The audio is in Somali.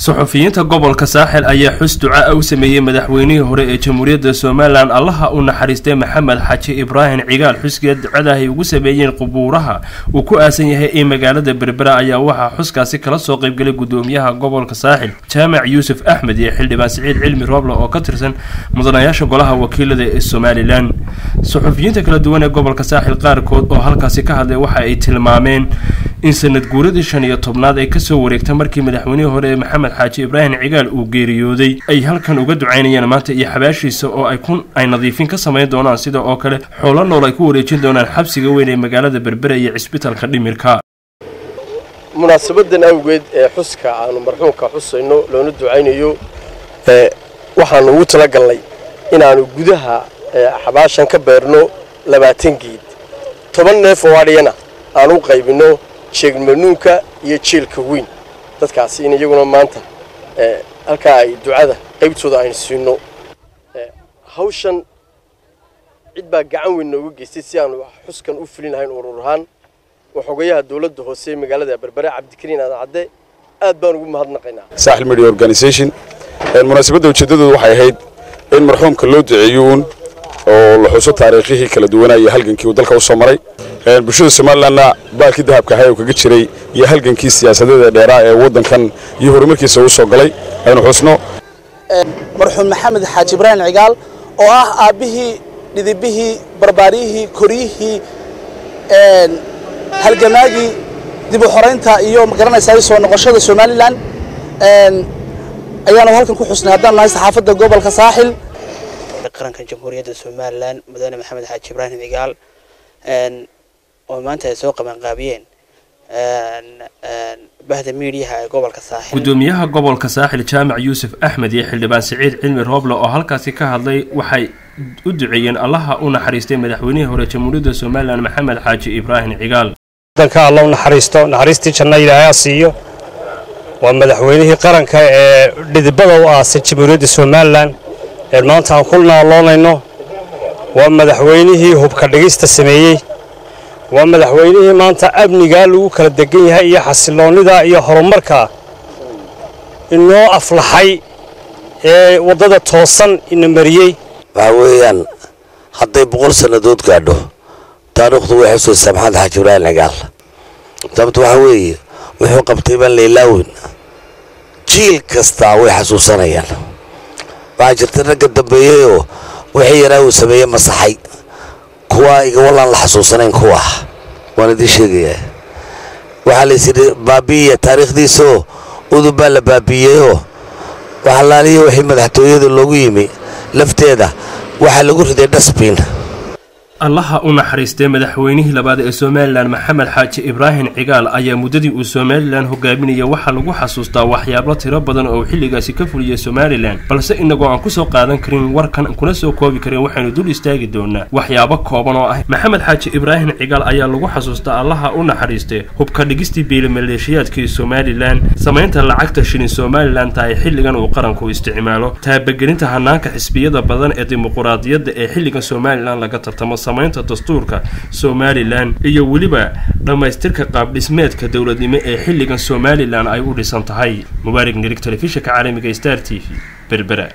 suxufiyiinta gobolka saaxil ayaa xus duca u sameeyey madaxweynihii hore ee jamhuuriyadda somalilan allaha u naxariistay maxamed xaji ibraahim cigaal xuskeed ducadahay ugu sameeyeen qubuuraha uu ku aasan yahay ee magaalada berbera ayaa waxaa xuskaasi kala soo qaybgalay gudoomiyaha gobolka saaxil jaamac yuusuf axmed iyo xildhibaan siciid cilmi rooble oo ka tirsan mudanayaasha golaha wakiilada ee somalilan suxufiyiinta kala duwan ee gobolka saaxil qaarkood oo halkaasi ka hadlay waxa ay tilmaameen in sanad guuradii shan iyo tobnaad ay kasoo wareegta markii madaxweynihii hore ee maxamed xaaji ibraahim cigaal uu geeriyooday ay halkan uga ducaynayaan maanta iyo xabaashiisa oo ay kun ay nadiifin ka samayn doonaan sida oo kale xoolo nool ay ku wareejin doonaan xabsiga weyn ee magaalada berbera iyo cisbitalka dhimirka munaasabadan awgeed ee xuska aanu marxuumka xusayno loona ducaynayo waxaanu ugu talagalnay inaanu gudaha xabaashan ka beerno labaatan geed toban neef oo adhiyana aan u qaybinno jeegmanuunka iyo jeelka weyn dadkaasi in iyaguna maanta halkaa ay ducada qaybtooda aynu siino hawshan cid baa gacan weyn nooga geystay si aanu xuskan u fulin lahayn urur ahaan waxogayaha dowladda hoose ee magaalada berbere cabdikariin aadan cadde aad baan ugu mahadnaqaynaa saaxil media organization munaasabadda ujeeddadoodu waxay ahayd in marxuumka loo duceeyo uun oo la xuso taariikhihii kala duwanaa iyo halgankii uu dalka u soo maray bulshada somalilanna baalkii dahabka ahay oo kaga jiray iyo halgankii siyaasadeeda dheeraa ee waddankan iyo horumarkiisa uu soo galay aynu xusno marxuum maxamed xaaji ibraahim cigaal oo ah aabbihii dhidibihii barbaariyihii koryihii halgamaagii dib u xoraynta iyo magaranaysaa soo noqoshada somalilan ayaanu halkan ku xusnay haddaan nahay saxaafadda gobolka saaxil qaranka jamhuuriyadda somalilan mudane maxamed xaaji ibraahim cigaal oo maanta ay soo qabanqaabiyeen bahda miidiyaha ee gobolka saaxil gudoomiyaha gobolka saaxil jaamac yuusuf axmed iyo xildhibaan siciid cilmi rooble oo halkaasi ka hadlay waxay u duceeyeen allaha u naxariistay madaxweynihii hore jamhuuriyadda somalilan maxamed xaaji ibraahim cigaal wadanka alla u naxariisto naxariistii janna ilaahay ha siiyo waa madaxweynihii qaranka ee dhidibada u aasay jamhuuriyadda somalilan ee maanta aan ku naaloonayno waa madaxweynihii hubka dhigista sameeyey waa madaxweynihii maanta amnigaa lagu kala degan yahay iyo xasiloonnida iyo horumarka inoo aflaxay ee waddada toosan ina mariyey waxaa weeyaan hadday boqol sannadood gaadho taariikhdu way xusaysaa maxamed xaaji ibraahim cigaal sababta waxaa weeye wuxuu qabtay baan laylaawin jiil kastaa way xasuusanayaan waxaa jirta ragga dambeeyeyoo wixii yaraa uu sameeyey masaxay kuwaa iga wallaan la xasuusanayn kuwa waan idiin sheegayaa waxaa laysidhi baabi'iya taariikhdiisaoo udub baa la baabi'iyeyoo waxalaaliya wixii madaxtooyada loogu yimi lafteeda waxaa lagu riday dhasbiin allaha u naxariistay madaxweynihii labaad ee somalilan maxamed xaaji ibraahim cigaal ayaa muddadii uu somalilan hogaaminaya waxaa lagu xasuustaa waxyaabo tiro badan oo uu xilligaasi ka fuliyey somalilan balse inagoo aan kusoo qaadan karin warkan kuna soo koobi karin waxaynu dul istaagi doonaa waxyaabo kooban oo ah maxamed xaaji ibraahim cigaal ayaa lagu xasuustaa allaha u naxariistay hubka dhigistii biilamaleeshiyaadkii somalilan samaynta lacagta shilin somalilan tahay xilligan uu qaranku isticmaalo taabagelinta hanaanka xisbiyada badan ee dimuquraadiyadda ee xilligan somalilan laga tartamo samaynta dastuurka somalilan iyo weliba dhammaystirka qaabdhismeedka dowladnimo ee xilligan somalilan ay u dhisan tahay mubaarig nirig telefishinka caalamiga star t v berbera